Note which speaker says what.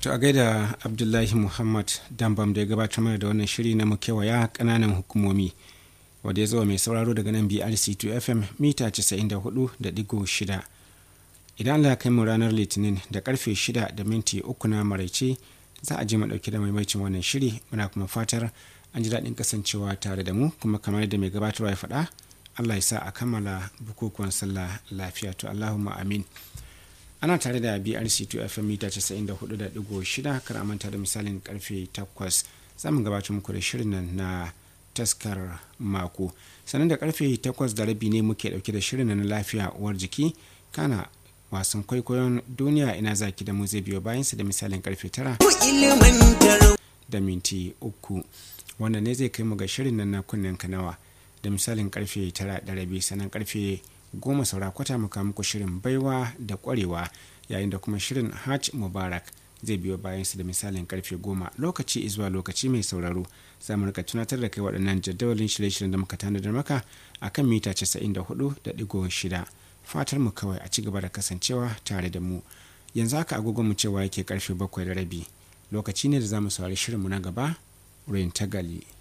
Speaker 1: To a gaida Abdullahi Muhammad Dambam da ya gabatar mana da wannan shiri na mu kewaya kananan hukumomi wadda ya zo mai sauraro daga nan BRC2 FM mita 94.6. Idan Allah ya kai mu ranar Litinin da karfe 6 da minti uku na maraice za a je mu dauke da maimacin wannan shiri muna kuma fatar an ji daɗin kasancewa tare da mu kuma kamar yadda mai gabatarwa ya faɗa Allah ya sa a kammala bukukuwan sallah lafiya to Allahumma amin. ana tare da brc2 fm mita 94.6 kar manta da misalin karfe 8 zamu gabatar muku da shirin nan na taskar mako sannan da karfe 8 da rabi ne muke dauke da shirin na lafiya uwar jiki kana wasan kwaikwayon duniya ina zaki da mu zai biyo bayansa da misalin karfe 9 da minti uku wanda ne zai kai mu ga shirin nan na kunnen kanawa da misalin karfe 9 da rabi sannan karfe goma saura kwata muka muku shirin baiwa da kwarewa yayin da kuma shirin hajj mubarak zai biyo bayan su da misalin karfe goma lokaci zuwa lokaci mai sauraro za mu rika tunatar da kai waɗannan jadawalin shirye-shiryen da muka tanadar maka a kan mita 94.6 fatar mu kawai a ci gaba da kasancewa tare da mu yanzu haka agogon mu cewa yake karfe bakwai da rabi lokaci ne da za mu saurari shirinmu na gaba rain tagali